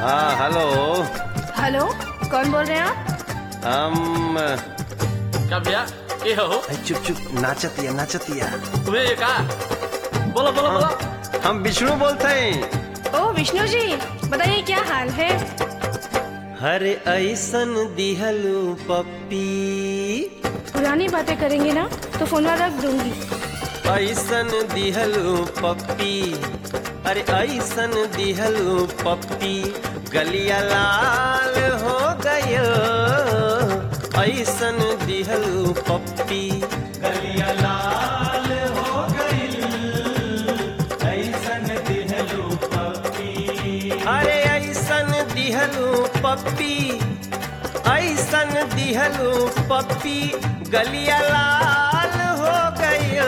हाँ hello hello कौन बोल रहे हैं आप हम क्या भैया ये हो अरे चुप चुप नाचतिया नाचतिया तुम्हें ये कहा बोलो बोलो बोलो हम विष्णु बोलते हैं ओ विष्णु जी बताइए क्या हाल है हरे ऐसन दिहलू पप्पी पुरानी बातें करेंगे ना तो फोन रख दूंगी ऐसन दिहलू पप्पी अरे ऐसन दिहलू पप्पी गलिया लाल हो गयो ऐसन दिहलू पप्पी गलिया लाल हो गई ऐसन दिहलू पप्पी अरे ऐसन दिहलू पप्पी ऐसन दिहलू पप्पी गलिया लाल हो गयो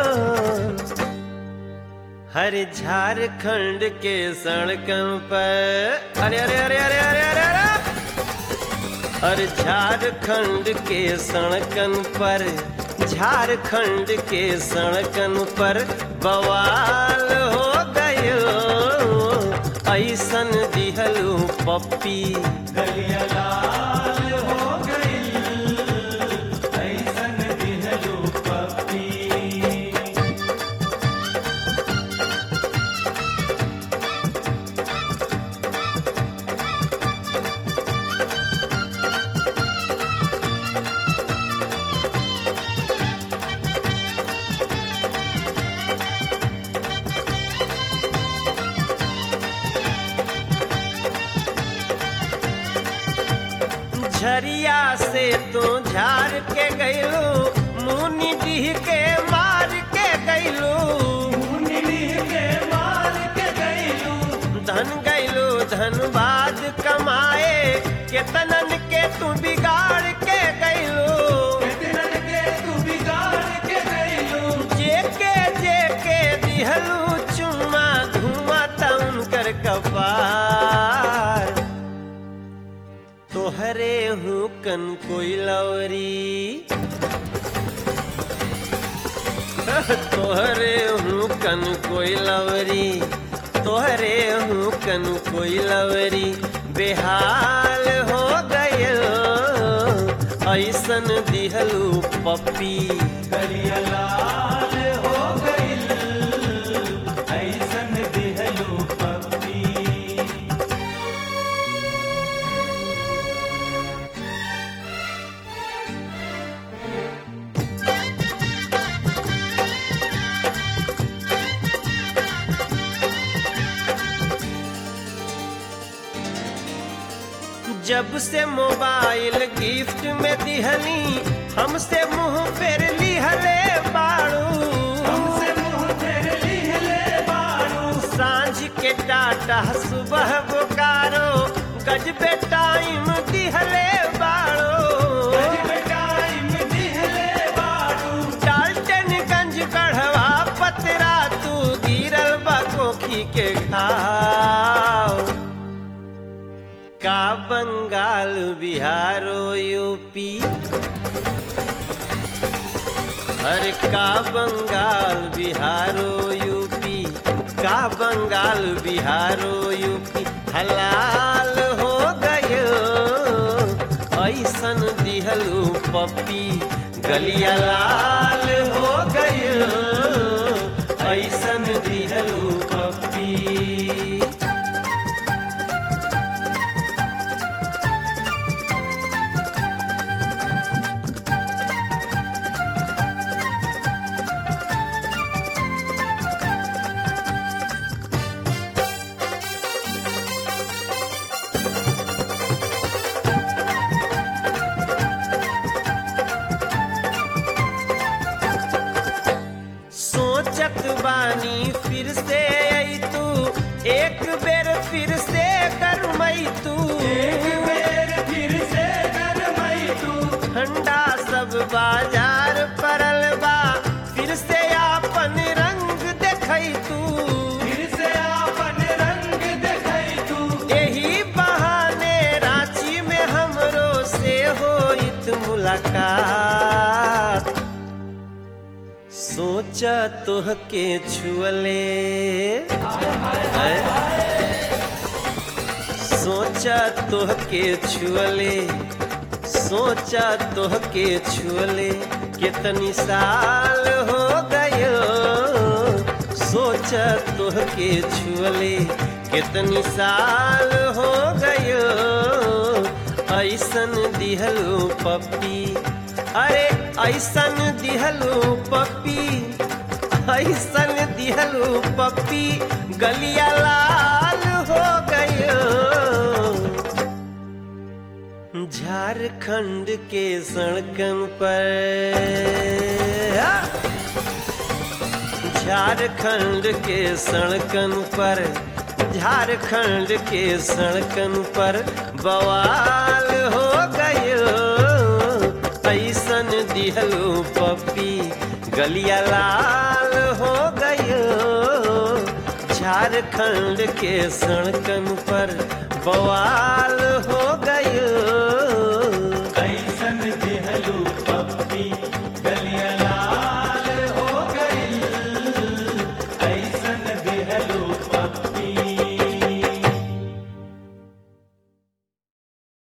हर झारखंड के सड़कों पर अरे अरे अरे अरे अरे अरे अरे हर झारखंड के सड़कन पर झारखंड के सड़कन पर बवाल हो गयो ऐसन दिहलू पप्पी गलिया लाल हो गई ऐसन दिहलू पप्पी झरिया से तू झार के गईलू मुनि डीह के मार के गईलू मुनि डीह के मार के गईलू धन गईलू धनबाद कमाए केतनन के तू बिगाड़ के गईलू केतनन के तू बिगाड़ के गईलू जेके जेके दिहलू चुम्मा धुआं तउन कर कपार तोहरे हूँ कन कोई लवरी तोहरे हूँ कन कोई लवरी तोहरे हूँ कन कोई लवरी बेहाल हो गयो ऐसन दिहलू पप्पी करिया लाल हो गइल ऐसन दिहलू पप्पी जब से मोबाइल गिफ्ट में दिहली हमसे मुंह फेर लिहले बाड़ू हमसे मुंह फेर लिहले बाड़ू सांझ के टाटा सुबह बोकारो गजबे टाइम दिहले बाड़ू गजबे टाइम दिहले बाड़ू डाल्टनगंज गढ़वा पतरा तू गिरल बा कोखी के घाव का बंगाल बिहारो यूपी हर का बंगाल बिहारो यूपी का बंगाल बिहारो यूपी हलाल हो गयो ऐसन दिहलू पप्पी गलिया लाल हो गयो ऐसन दिहलू पप्पी सोचत बानी फिर से आई तू एक बेर फिर से करमई तू एक बेर फिर से करमई तू ठंडा सब बाजार परल बा फिर से आपन रंग देखई तू फिर से आपन रंग देखई तू यही बहाने रांची में हमरो से होइत मुलाकात सोचा तोहके छुअले सोचा तोह के छुअले सोचा तोह के छुअले कितनी साल हो गयो सोचा तोह के छुअले कितनी साल हो गयो ऐसन दिहलू पप्पी अरे ऐसन दिहलू पप्पी ऐसन दिहलू पप्पी गलिया लाल हो गयो झारखंड के सड़कन पर झारखंड के सड़कन पर झारखंड के सड़कन पर बवाल हो गयो ऐसन दिहलू पप्पी गलिया लाल हो गयो झारखंड के सड़कन पर बवाल हो गयो